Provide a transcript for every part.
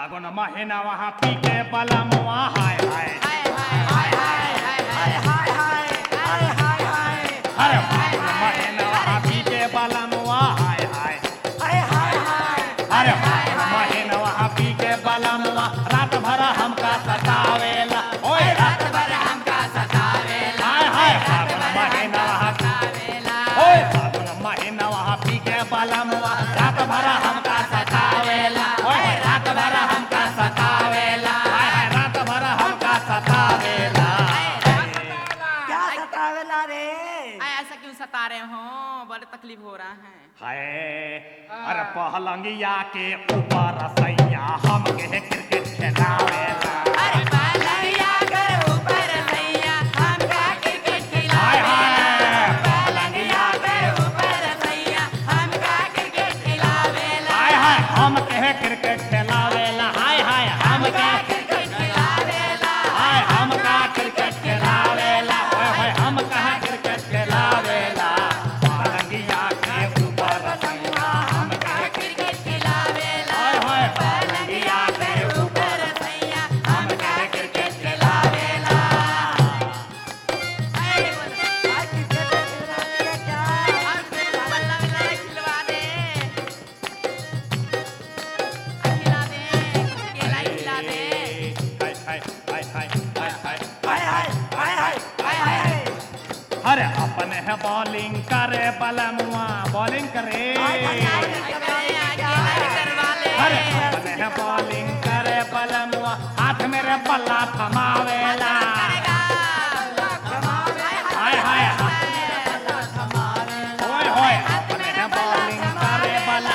फागुन महीना वहाँ पी के बलमुआ हाय हाय हाय हाय हाय हाय हाय हाय हाय हाय हाय अरे फागुन महीना वहाँ पी के बलमुआ हाय हाय हाय हाय हाय अरे फागुन महीना वहाँ पी के बलमुआ रात भर हमका सतावेला ओए रात भर हमका सतावेला हाय हाय फागुन महीना वहाँ सतावेला ओए फागुन महीना वहाँ पी के बलमुआ रात भर हमका सतावेला ओए रात भर हमका सतावेला हाय हाय रात भर हमका सतावेला क्या सतावेला रे आय, ऐसा क्यों सता रहे हो बड़े तकलीफ हो रहा है हाय अरे पहलंगिया के ऊपर सैया हमके क्रिकेट खेलावेला अरे पलंगिया कर ऊपर सैया हमका क्रिकेट हाय खिलावेला हाय पलंगिया कर ऊपर सैया हमका क्रिकेट खिलावेला हाय हाय हमके क्रिकेट खेलावेला हाय हाय हमके क्रिकेट खिलावेला हाय हमका क्रिकेट खेलावेला ओए होए हमका क्रिकेट खेलावेला पहलंगिया के ऊपर सैया हमके क्रिकेट खिलावेला हाय हाय पलंगिया कर ऊपर सैया हमका क्रिकेट खिलावेला आय, बोलो। आज क्रिकेट खिलावेला क्या और फिर बल्ला बल्ला खिलवा दे खिला दे केला ही खिला दे हाय हाय हाय हाय हाय हाय हाय हाय हाय हाय हाय हाय अरे अपने है बॉलिंग करे बलमुआ बॉलिंग करे अरे अपने है बॉलिंग करे बलमुआ हाथ मेरे बल्ला थमावेला हाय हाय ओए होए अपने है बॉलिंग करे बला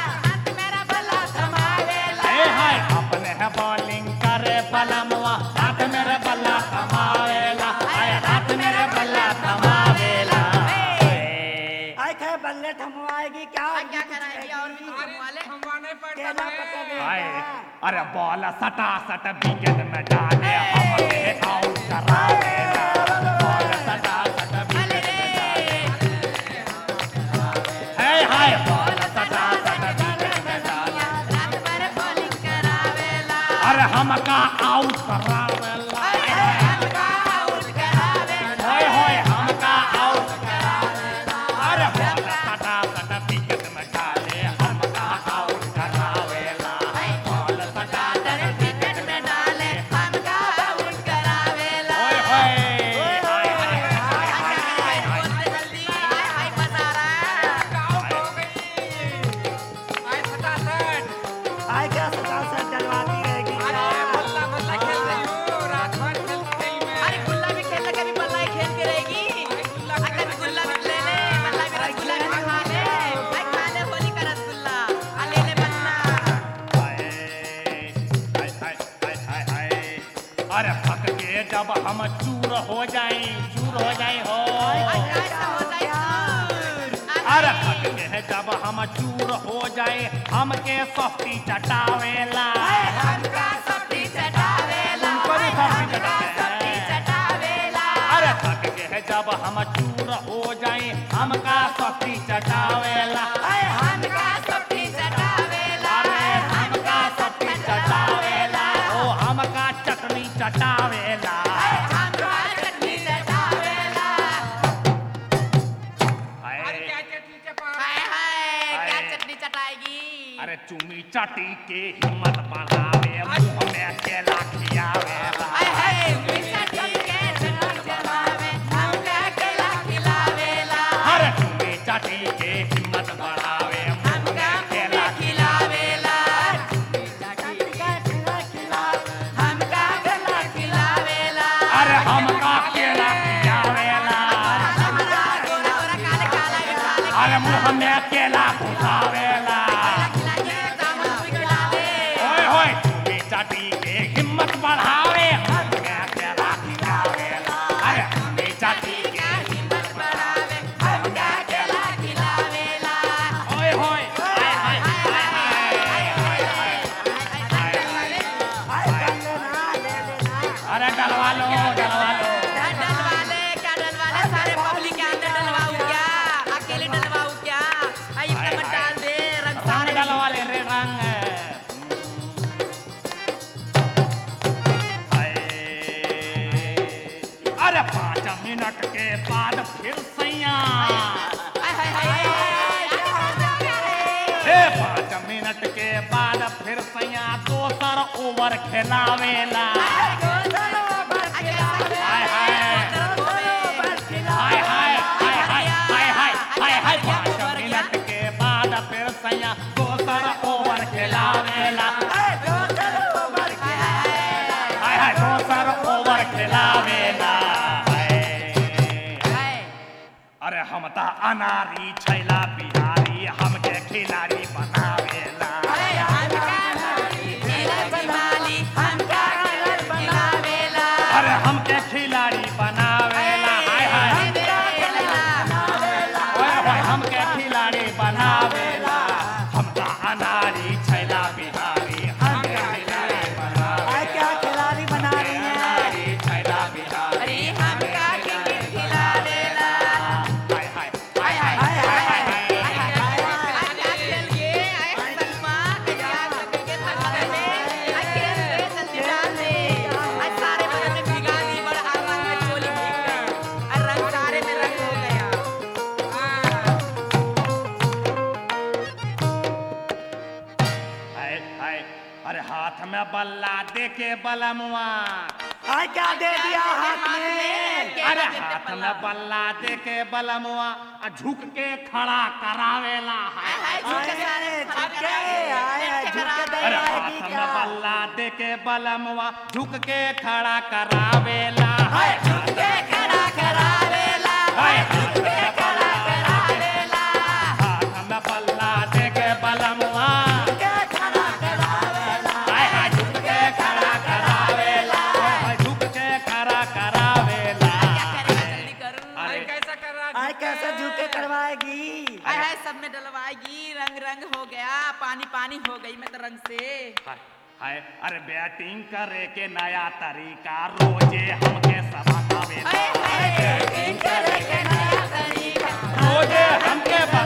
ए हाय अपने है बॉलिंग करे बलमुआ हाथ मेरे बल्ला थमावेला हाय हाथ मेरे बल्ला थमावेला ए, आय थे बल्ले थमवाएगी क्या क्या कराएगी और भी घुमा ले केला पका देगा हाय अरे बॉल सटा सट विकेट में डाले हमके आउट करावेला बॉल सटा सट विकेट में डाले हाय हाय बॉल सटा सट विकेट में डाले अरे हमका आउट करावेला होय होय हमका आउट करावेला अरे बॉल सटा सट विकेट में डाले हमका आउट करावेला बॉल सटा सट विकेट में डाले होय होय हाय हाय हाय हाय हाय आय क्या सदा से डलवाती रहेगी अरे गुल्ला भी खेल लगे अभी बल्ला ही खेल के रहेगी अगर भी गुल्ला भी ले ले बल्ला भी रसगुल्ला भी खा ले भाई खा ले होली का रसगुल्ला आ ले ले बल्ला अरे थक के जब हम चूर हो जाए चूर हो जाए हो ऐसा हो जाए चूर। अरे थक के जब हम चूर हो जाए हमके सस्ती चटावेला हमका सब्जी चटावेला तुमको भी सस्ती सब्जी चटावेला चटावेला अरे थक के जब हम चूर हो जाए हमका सस्ती चटावेला आय हमका सब्जी चटावेला अरे हमका सस्ती चटावेला ओ हमका चटनी चटावेला हमका चटनी चटावेला हाय। हाय हाय क्या चटनी चटाएगी अरे चुमी चाटी के हिम्मत बढ़ावे मुंह में केला खियावेला हाय हाय मीठा के चटनी चटावे हमका केला खिलावेला अरे चुमी चाटी के हिम्मत बढ़ावे मुंह हमका में केला खिलावेला चटनी का केला खिला हमका केला खिलावेला अरे हमका केला खियावेला हमका गोरा गोरा काले काला भी खा ले अरे मुंह में केला घुसावेला खिलाइए दामन भी खिला दे ओए होए चुमी चाटी के हिम्मत बढ़ावे मुंह में केला खियावेला अरे चुमी चाटी के हिम्मत बढ़ावे हमका केला खिलावेला ओए होए हाय हाय हाय हाय हाय हाय हाय हाय कर लेना ले लेना अरे डलवा लो डलवा लो क्या डलवाले क्या डलवाले सारे पब्लिक के अंदर डलवाऊं क्या अकेले डलवाऊं क्या आई इतना मत डाल दे रंग रंग सारे डलवा ले रे रंग अरे पाँच मिनट के बाद फिर सैया हाय हाय हाय ए पाँच मिनट के बाद फिर सैया दोसर ओवर खेलावेला हाय हाय हाय हाय हाय हाय हाय हाय हाय हाय हाय पाँच मिनट के बाद फिर सैया दोसर ओवर खेलावेला हाय हाय दोसर ओवर खेलावेला हाय। अरे हम त अनारी छैला बिहारी हमके खिलाड़ी बनावेला अरे हमके खिलाड़ी बनावेला हाय हाय ओए होए हमके खिलाड़ी बनावेला हम त अनारी छैला बिहारी हमके खिलाड़ी बनावेला क्या खिलाड़ी बना रही हैं अनारी छैला बिहारी हाय हाय हाय हाय हाय हाय हाय हाय हाय अरे हाथ में बल्ला दे के बलमुआ आज क्या दे दिया हाथ में अरे हाथ में बल्ला दे के बलमुआ आ झुक के खड़ा करावेला हाय अरे झुके आए झुके दे अरे आएगी हाथ में क्या बल्ला दे के बलमुआ झुक के खड़ा करावेला हाय हाय झुक के बल्ला हाथ में बल्ला दे के बलमुआ हाय हाय झुक के खड़ा करावेला हाय हाय झुक के खड़ा करावेला अरे आज कैसे झुके करवाएगी हाय हाय सब में डलवाएगी रंग रंग हो गया पानी पानी हो गई मैं तो रंग से हाय हाय अरे बैटिंग करे के नया तरीका रोजे हमके सब बतावेला हाय हाय बैटिंग करे के नया तरीका रोजे हमके